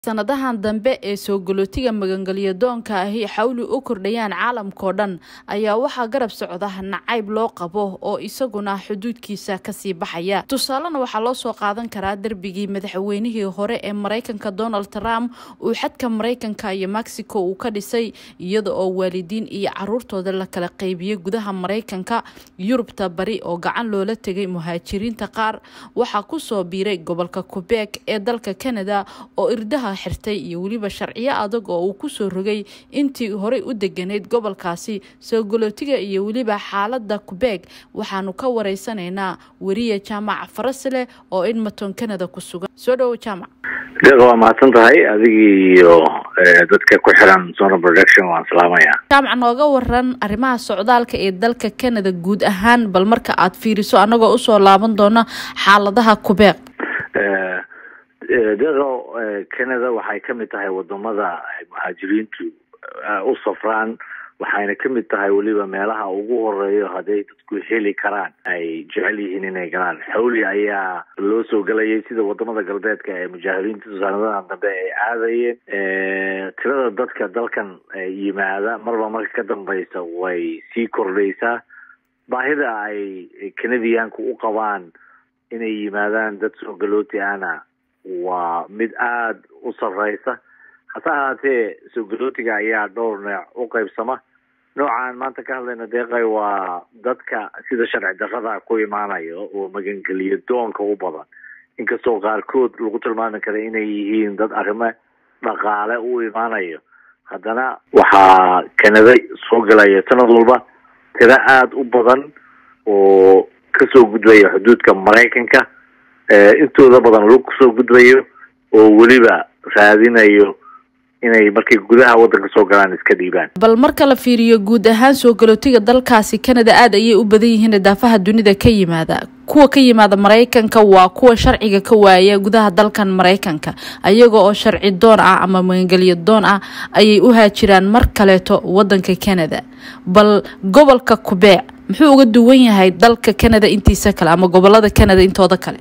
sanadahan dambe ee soo galootiga magangelyo doonka ahi xawli u kordhayaan caalamkao dhan ayaa waxaa garab socda nacayb loo qabo oo isaguna xuduudkiisa kasii baxaya tusaalena waxaa loo soo qaadan karaa derbigii madaxweynihii hore ee mareykanka donald trump uu xadka mareykanka iyo mexico uu ka dhisay iyada oo waalidiin iyo caruurtooda la kala qeybiyey gudaha mareykanka yurubta bari oo gacan loola tegay muhaajiriinta qaar waxaa kusoo biiray gobolka qubeek ee dalka canada oo irdaha xirtay iyo weliba sharciyo adag oo uu kusoo rogay intii horey u deganayd gobolkaasi soo galootiga iyo weliba xaalada qubeeg waxaanu ka wareysanaynaa weriye jaamac farasle oo edmonton canada ku sugan soo dhowo jaamac deeqa waa mahadsan tahay adigii iyo dadka ku xiran zona production waan salaamaya jaamac nooga waran arrimaha socdaalka ee dalka canada guud ahaan bal marka aad fiiriso annagoo usoo laaban doona xaaladaha qubeeg deeqo canada waxay kamid tahay wadamada muhaajiriintu u safraan waxayna kamid tahay weliba meelaha ugu horeeyo hadday dadku heli karaan ay jecel yihiin inay galaan xawli ayaa loo soo gelayay sida wadamada galbeedka ee mujaahiriinta sanadahan dambe ay aadayeen tirada dadka dalkan yimaada marba marka ka dambeysa way sii kordhaysaa baahida ay canadiyaanku u qabaan inay yimaadaan dad soo galooti ana waa mid aada u sarreysa hase ahaatee soo galootiga ayaa dhowr nooc u qeybsama noocaan maanta ka hadlayna deeqay waa dadka sida sharci darrada ku imaanayo oo magangeliyo doonka u badan inkastoo qaarkood lagu tilmaami kara inay yihiin dad arrimo dhaqaale u imaanayo haddana waxaa canada soo galaya sanad walba tiro aada u badan oo kasoo gudbaya xuduudka maraykanka intooda badan lug kusoo gudbayo oo weliba raadinayo inay markay gudaha wadanka soo galaan iska dhiibaan bal marka la fiiriyo guud ahaan soo galootiga dalkaasi canada aada ayay u badan yihiin daafaha dunida ka yimaada kuwa ka yimaada maraykanka waa kuwa sharciga ka waaya gudaha dalkan maraykanka ayaga oo sharci doon ah ama magangelyo doon ah ayay u haajiraan mar kaleeto wadanka canada bal gobolka qubeec muxuu uga duwan yahay dalka canada intiisa kale ama gobolada canada intooda kale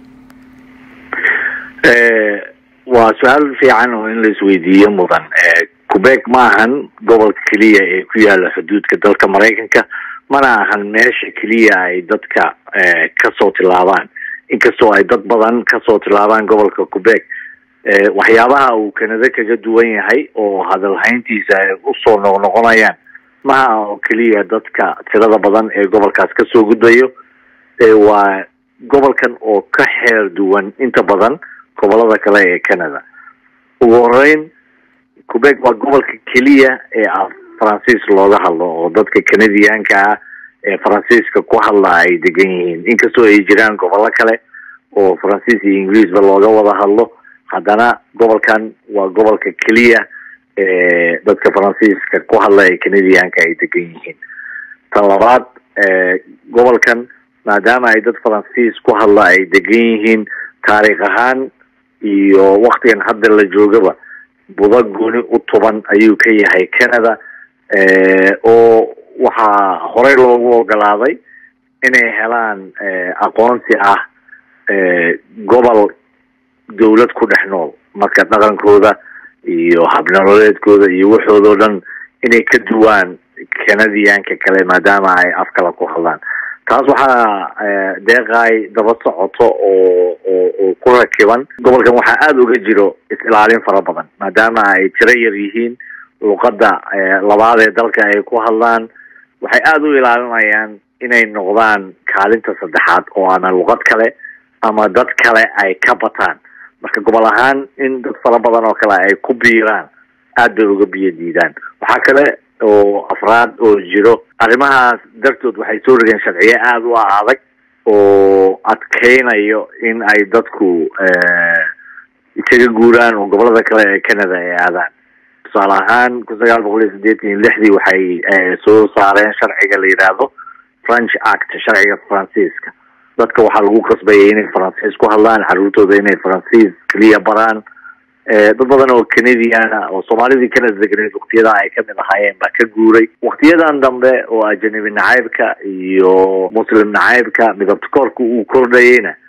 waa su-aal fiican oo in la isweydiiyo mudan qubeeg ma ahan gobolka keliya ee ku yaala xuduudka dalka maraykanka mana ahan meesha keliya ay dadka kasoo tilaabaan inkastoo ay dad badan kasoo tilaabaan gobolka qubeeg waxyaabaha uu canada kaga duwan yahay oo hadalhayntiisa ay usoo noqnoqonayaan maha oo keliya dadka tirada badan ee gobolkaas kasoo gudbayo waa gobolkan oo ka xeer duwan inta badan gobolada kale ee canada ugu horeyn qubeeg waa gobolka keliya ee af faransiis looga hadlo oo dadka canadiyaanka ah ee faransiiska ku hadla ay degan yihiin inkastoo ay jiraan gobollo kale oo faransiis iyo ingiriisba looga wada hadlo haddana gobolkan waa gobolka keliya ee dadka faransiiska ku hadla ee canadiyaanka ay degan yihiin tan labaad gobolkan maadaama ay dad faransiis ku hadla ay degan yihiin taariikh ahaan iyo waktigan hadda la joogaba budo gooni u tuban ayuu ka yahay canada oo waxaa horey loogu ogolaaday inay helaan aqoonsi ah gobol dawlad ku dhex nool marka dhaqankooda iyo habnololeedkooda iyo waxoodao dhan inay ka duwaan canadiyaanka kale maadaama ay af kale ku hadlaan taas waxaa deeqaay daba socoto oo oo oo ku rakiban gobolkan waxaa aada uga jiro is-ilaalin fara badan maadaama ay tiro yar yihiin luqadda labaad ee dalka ay ku hadlaan waxay aada u ilaalinayaan inay noqdaan kaalinta saddexaad oo ama luqad kale ama dad kale ay ka bataan marka gobol ahaan in dad fara badan oo kale ay ku biiraan aada bay uga biyo diidaan waxaa kale oo afraad oo jiro arrimahaas dartood waxay soo rogeen sharciyo aada u adag oo adkeynayo in ay dadku isaga guuraan oo gobolada kale ee canada ay aadaan tusaale ahaan kun sagaal boqol iyo siddeetan iyo lixdii waxay soo saareen sharciga la yidhaahdo french act sharciga faransiiska dadka waxaa lagu qasbayay inay faransiis ku hadlaan caruurtooda inay faransiis keliya baraan dad badan oo canadiana oo soomaalidii canada deganeed waktiyada ay kamid ahaayeen baa ka guuray waktiyadan dambe oo ajanabi nacaybka iyo muslim nacaybka midabta koorka uu kordhayeyna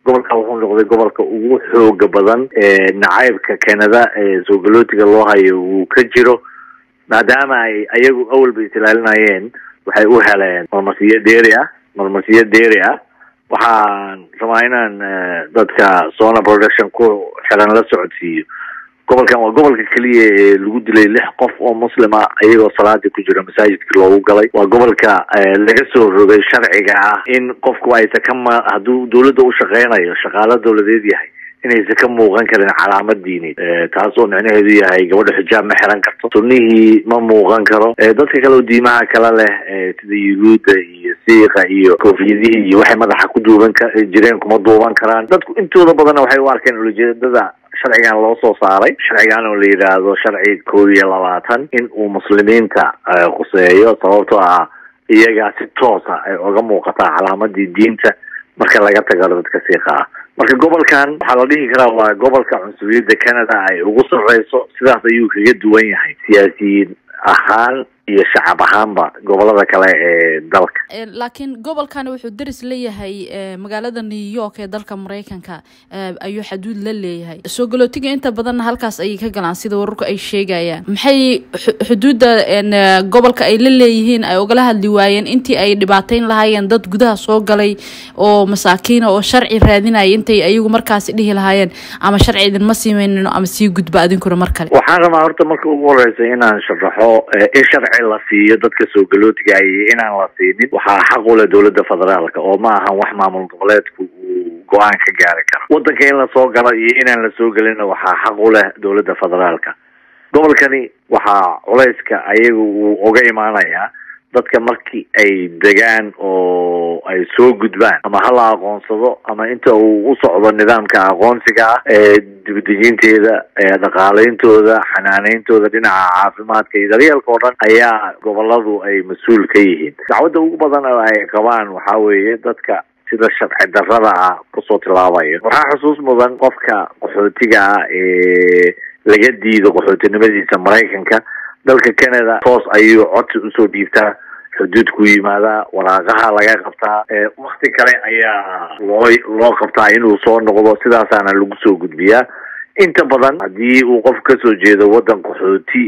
gobolka wuxuu noqday gobolka ugu xooga badan ee nacaybka canada ee soo galootiga loo hayo uu ka jiro maadaama ay ayagu awalba isilaalinayeen waxay u heleen marmasiyo dheeri ah marmasiyo dheeri ah waxaan rabaa inaan dadka sona production ku xiran la socodsiiyo gobolkan waa gobolka keliya ee lagu dilay lix qof oo muslima iyagoo salaadii ku jira masaajidkii loogu galay waa gobolka laga soo rogay sharciga ah in qofku aysa ka ma hadduu dawladda u shaqeynayo shaqaalo dawladeed yahay inaysan ka muuqan karin calaamad diineed taas oo micnaheedu yahay gabadha xijaab ma xiran karto sunnihii ma muuqan karo dadka kale oo diimaha kale leh sida yuhuudda iyo siiqa iyo koofiyadihii iyo waxay madaxa ku duuban ka jireen kuma duuban karaan dadku intooda badanna waxay u arkeen ulajeedada sharcigan loo soo saaray sharcigan oo la yidhaahdo sharci kow iyo labaatan in uu muslimiinta khuseeyo sababtoo ah iyagaa si toosa ay oga muuqataa calaamadii diinta marka laga tago dadka siiqa ah marka gobolkan waxaa la dhihi karaa waa gobolka cunsuriyadda canada ay ugu sarreyso sidaas ayuu kaga duwan yahay siyaasiyiin ahaan iyo shacab ahaanba gobolada kale ee dalka laakiin gobolkani wuxuu deris leeyahay magaalada new york ee dalka mareykanka ayuu xaduud la leeyahay soo galootiga inta badanna halkaas ayay ka galaan sida wararku ay sheegayaan maxay xuduudda gobolka ay la leeyihiin ay ugala hadli waayeen intii ay dhibaateyn lahaayeen dad gudaha soo galay oo masaakiina oo sharci raadinaya intay ayagu markaasi dhihi lahaayeen ama sharci idinma siimeynino ama sii gudba adinkuna mar kale waxaan rabaa horta marka ugu horeysa inaan sharaxo in sharci la siiyo dadka soo galootiga iyo inaan la siinin waxaa xaq u leh dowladda federaalka oo ma ahan wax maamul goboleedku uu go-aan ka gaari karo waddanka in lasoo galo iyo inaan la soo gelinna waxaa xaq u leh dowladda federaalka gobolkani waxaa culayska ayaga uu uga imaanayaa dadka markii ay degaan oo ay soo gudbaan ama hala aqoonsado ama inta uu u socdo nidaamka aqoonsiga ah ee dibadejinteeda dhaqaaleyntooda xanaaneyntooda dhinaca caafimaadka iyo daryeelka oo dhan ayaa goboladu ay mas-uul ka yihiin dacwadda ugu badan oo ay qabaan waxaa weeye dadka sida sharci darrada ah kusoo tilaabaya waxaa xusuus mudan qofka qaxootiga ah ee laga diido qaxootinimadiisa maraykanka dalka canada toos ayuu codsi usoo dhiibtaa xuduudku yimaadaa waraaqaha laga qabtaa wakti kale ayaa loo loo qabtaa inuu soo noqdo sidaasaana lagu soo gudbiyaa inta badan haddii uu qof kasoo jeedo waddan qaxooti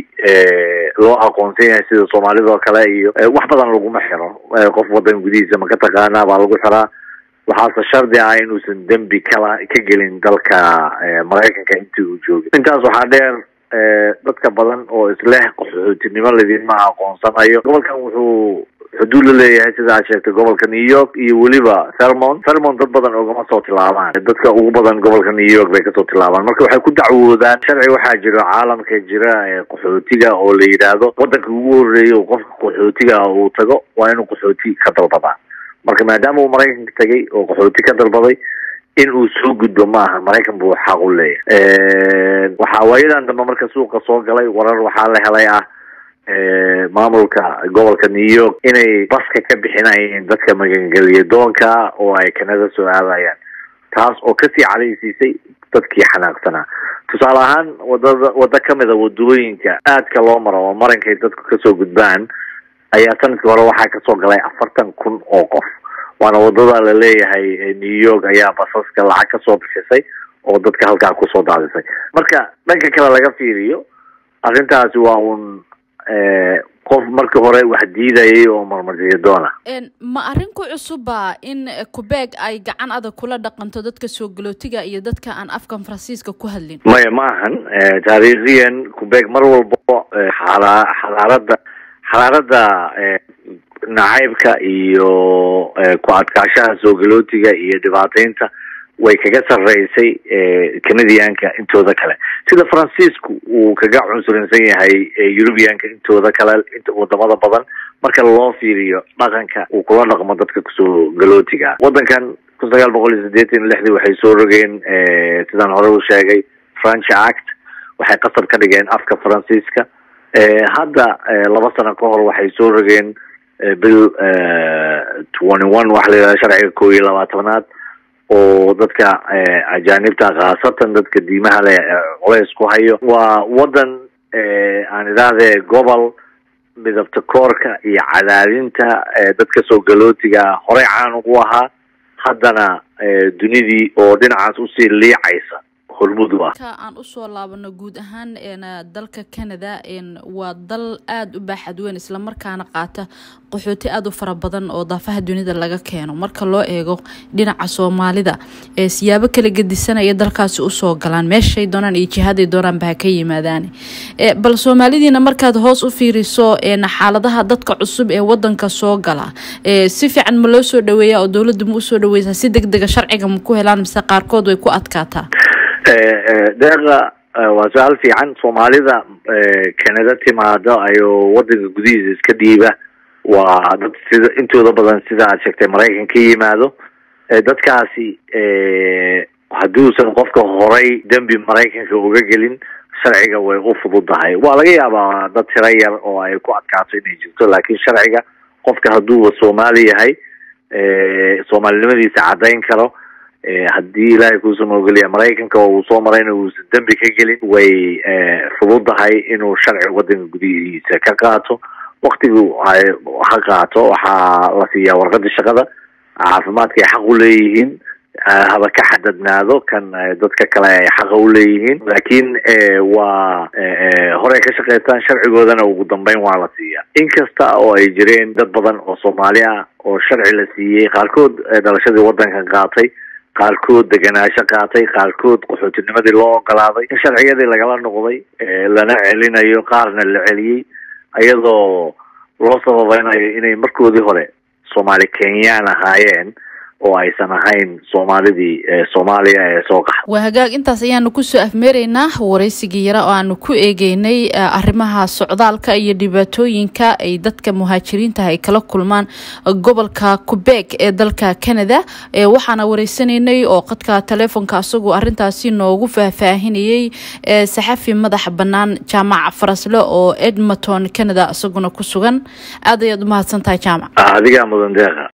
loo aqoonsan yahay sida soomaalida oo kale iyo wax badan laguma xiro qof waddan gudihiisa ma ka taqaanaa baa lagu xiraa waxaase shardi ah inuusan dembi kala ka gelin dalka maraykanka intii uu joogay intaas waxaa dheer dadka badan oo isleh qaxootinimo ladinma aqoonsanayo gobolkan wuxuu xuduud la leeyahay sida aad sheegtay gobolka new york iyo weliba thermon thermon dad badan ogama soo tilaabaan dadka ugu badan gobolka new york bay kasoo tilaabaan marka waxay ku dacwoodaan sharci waxaa jiro caalamka jira ee qaxootiga oo la yidhaahdo waddanka ugu horreeya oo qofka qaxootiga uu tago waa inuu qaxooti ka dalbadaa marka maadaama uu maraykanka tagay oo qaxooti ka dalbaday in uu soo gudbo ma aha maraykan buu xaq u leeyahay waxaa waayadan dambe marka suuqa soo galay warar waxaa la helay ah maamulka gobolka new york inay baska ka bixinayeen dadka magangeliya doonka oo ay kanada soo aadayaan taas oo kasii cadaysiisay dadkii xanaaqsanaa tusaale ahaan wadada waddo kamida wadooyinka aadka loo maro oo marankay dadku kasoo gudbaan ayaa sanadkii hore waxaa kasoo galay afartan kun oo qof waana wadada la leeyahay new york ayaa basaska lacag kasoo bixisay oo dadka halkaa kusoo daadisay marka dhanka kale laga fiiriyo arrintaasi waa un qof markii hore wax diidayay oo marmarsiyo doona ma arrin ku cusuba in qubeeg ay gacan adag kula dhaqanto dadka soo galootiga iyo dadka aan afkan faransiiska ku hadlin maya ma ahan taariikhiyan qubeeg mar walbo xala xadaarada xadaarada nacaybka iyo ku adkaashaha soo galootiga iyo dhibaateynta way kaga sarreysay canadianka intooda kale sida faransiisku uu kaga cunsurinsan yahay eurubianka intooda kale inta wadamada badan marka loo fiiriyo dhaqanka uu kula dhaqmo dadka kusoo galootiga waddankan kun sagaal boqol iyo siddeetan iyo lixdii waxay soo rogeen sidaan hore u sheegay french act waxay qasab ka dhigeen afka faransiiska hadda laba sano ka hor waxay soo rogeen bill twenty one waxa la yidhahda sharciga kow iyo labaatanaad oo dadka ajaanibta khaasatan dadka diimaha leh culays ku hayo waa waddan aan idhaahdee gobol midabta koorka iyo cadaadinta dadka soo galootiga horey caan ugu ahaa haddana dunidii oo dhinacaas usii liicaysa hormud u ah ka aan usoo laabano guud ahaan dalka canada waa dal aada u baaxad weyn islamarkaana qaata qaxooti aada u fara badan oo daafaha dunida laga keeno marka loo eego dhinaca soomaalida siyaabo kala gedisanaya dalkaasi usoo galaan meeshay doonaan iyo jihaday doonaanba ha ka yimaadaan bal soomaalidiina markaad hoos u fiiriso xaaladaha dadka cusub ee wadanka soo gala si fiican ma loo soo dhaweeya oo dowladda ma usoo dhaweysaa si deg dega sharciga ma ku helaan mise qaarkood way ku adkaataa deeqa waa su-aal fiican soomaalida canada timaado ayuu wadanka gudihiisa iska dhiiba waa dad sida intooda badan sida aad sheegtay maraykan ka yimaado dadkaasi hadduusan qofka horay dembi maraykanka uga gelin sharciga way u fududahay waa laga yaabaa dad tiro yar oo ay ku adkaato inay jirto laakiin sharciga qofka hadduuba soomaali yahay soomaalinimadiisa caddayn karo haddii ilaahay kuusan ogoliya maraykanka oo uu soo marayna uusan dembi ka gelin way fududahay inuu sharci wadanka gudihiisa ka qaato waktigu ha qaato waxaa la siiyaa warqadii shaqada caafimaadka ay xaq u leeyihiin haba ka xadadnaado kan dadka kale ay xaqa u leeyihiin laakiin waa horey ka shaqaystaan sharcigoodana ugu dambeyn waa la siiyaa inkasta oo ay jireen dad badan oo soomaali ah oo sharci la siiyey qaarkood dhalashadii wadankan qaatay qaarkood deganaansho qaatay qaarkood qaxootinimadii loo ogolaaday in sharciyadii lagala noqday lana celinayo qaarna la celiyey iyadoo loo sababeynayo inay markoodii hore soomaali kenyaan ahaayeen oo aysan ahayn soomaalidii soomaaliya ee soo qaxa waa hagaag intaas ayaanu kusoo afmeeraynaa waraysigii yara oo aanu ku eegeynay arrimaha socdaalka iyo dhibaatooyinka ay dadka muhaajiriinta ay kala kulmaan gobolka qubeeg ee dalka canada waxaana wareysanaynay oo qadka taleefonka asagoo arintaasi noogu faahfaahinayey saxafi madax bannaan jaamac farasle oo edmonton canada isaguna ku sugan aad ayaad umahadsan tahay jaamac adigaa mudan deeqa